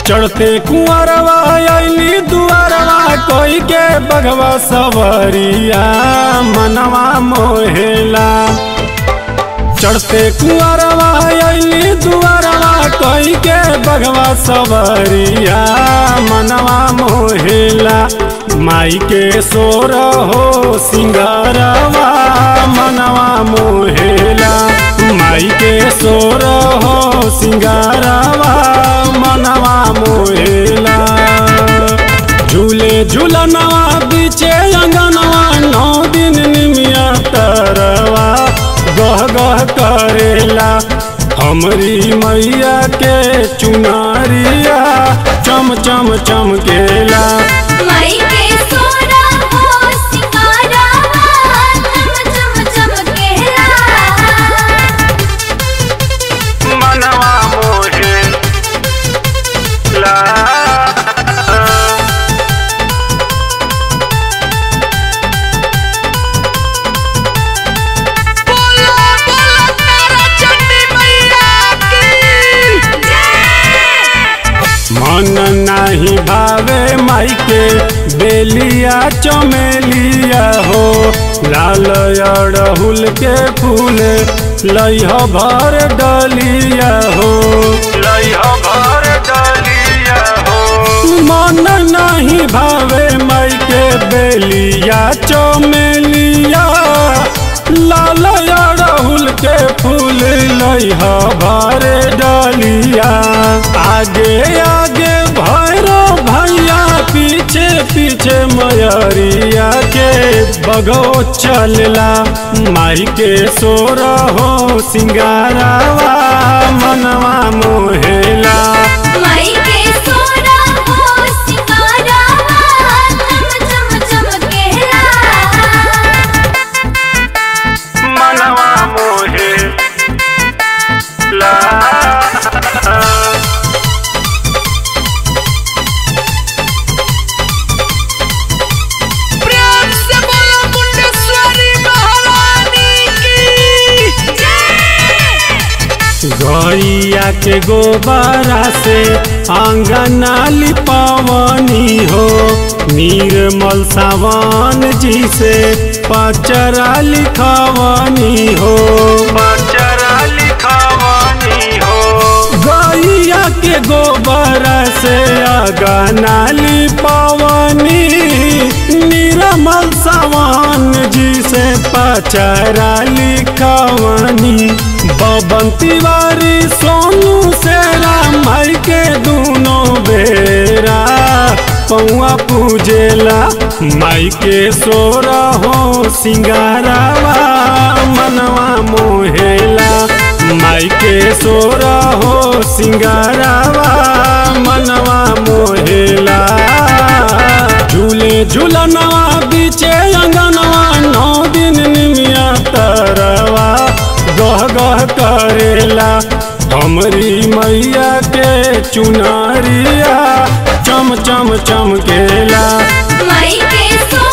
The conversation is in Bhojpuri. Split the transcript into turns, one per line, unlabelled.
चढ़ते कुंवरवा अली दुआरवा कोई के बगवा सवरिया मनवा मोहेला चढ़ते कुंवरवा अली दुआरवा कोई के बगवा सवरिया मनवा मोहेला माई के सोर हो सिंगारवा मनवा मोहेला माई के सोर हो सिंगारवा मनवा मोहेला झूले झूलनवा बीचे अंगनवा नौ दिन निमिया तरवा गह गह करेला हमरी मैया के चुनारिया चम चम चमकेला
माई के सोना हो सिंगारावा चम चम चमकेला
मनवा मोहेला
बोलो बोलो तारा चंडी मैया की
मन नहीं भावे माई के बेलिया चमेलिया हो लाल अड़हुल के फूल लइह भर डलिया हो लइह भर डलिया हो मन नहीं भावे माई के बेलिया चमेलिया लाल अड़हुल के फूल लइह भर डलिया आगे आगे भैरो भैया पीछे पीछे मयरिया के बगो चलला माई के सोर हो सिंगारावा मनवा मोहेला
माई के सोना हो सिंगारावा चम चम चमकेला
मनवा मोहेला
प्रेम से बोलो मुंडेश्वरी महारानी की
गैया के गोबरा से आंगना लिपावनी हो निर्मल सावन जी से पचरा लिखवानी हो पचरा लिखवानी हो गैया के गोबरा से आंगना लिपावनी निर्मल सावन जी से पचरा लिखवानी बबन तिवारी सोनू सेरा माई के दोनों बेरा पौआ पूजेला माई के सोरा हो सिंगारावा मनवा मोहेला माई के सोरा हो सिंगारावा मनवा मोहेला झूले झूलनवा बीचे अंगनवा नौ दिन निमिया तरवा गह गह करेला हमरी मैया के चुनारिया चम चम चमकेला
माई के सोना